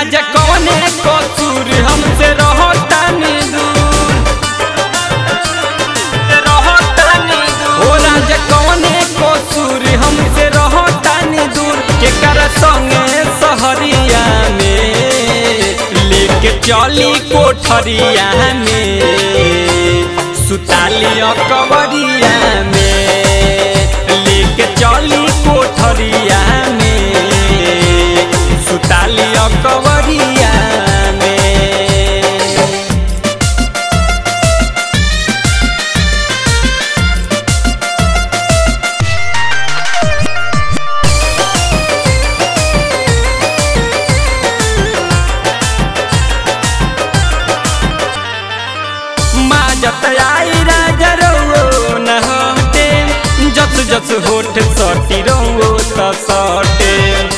राजा कौने कसूर हमसे रहो तानी दूर रहो तानी दूर ओ राजा कौने कसूर हमसे रहो तानी दूर के कर संगे सहरिया में लेके चली कोठरिया में सुताली कवरिया में लेके चली कोठरिया में सुताली कवरिया में माँ जत आई राजा रो न हटे जस जस होठ सटी रो त सटे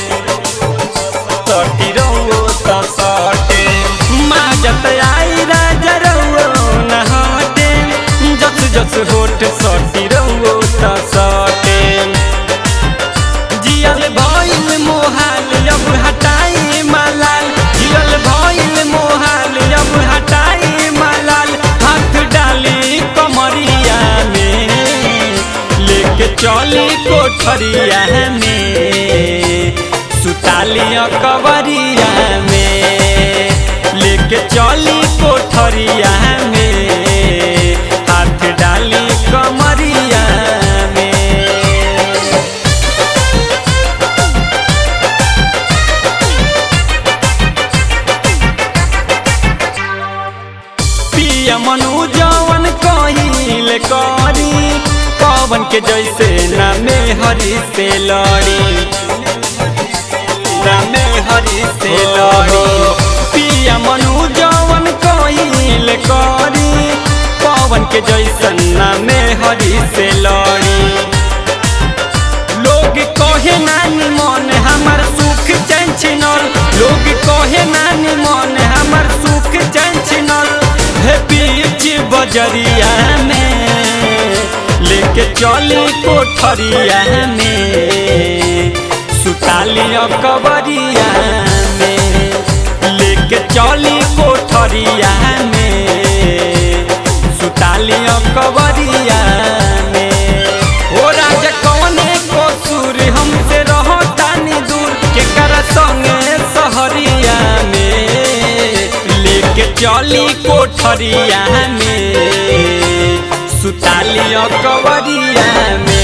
सटी रो त सटे माँ जत आई राजा रो न हटे जस जस होठ सटी रो त सटे जियल भइल मोहाल अब हटाई मलाल जियल भइल मोहाल अब हटाई मलाल हाथ डाली कमरिया में लेके चली कोठरिया में सुताली कवरिया में लेके चली कोठरिया में हाथ डाली कमरिया में पिया मनु जवन कहिल करी पवन के जैसे नामे हरि से लड़ी नामे हरि से लड़ी पिया मनु जवन कहिल करी पवन के जैसन नामे हरि से लड़ी लोग कहे नानी मन हमर सुख चैन छिनल लोग कहे नानी मन हमर सुख चैन छिनल हे बीच बजरिया में लेके चली कोठरिया में सुताली कबरिया में लेके चली कोठरिया में सुताली कबरिया में ओ राजा कौने कसूर हमसे रहो तानी दूर के कर संगे सहरिया में लेके चली कोठरिया में सुताली कवरिया में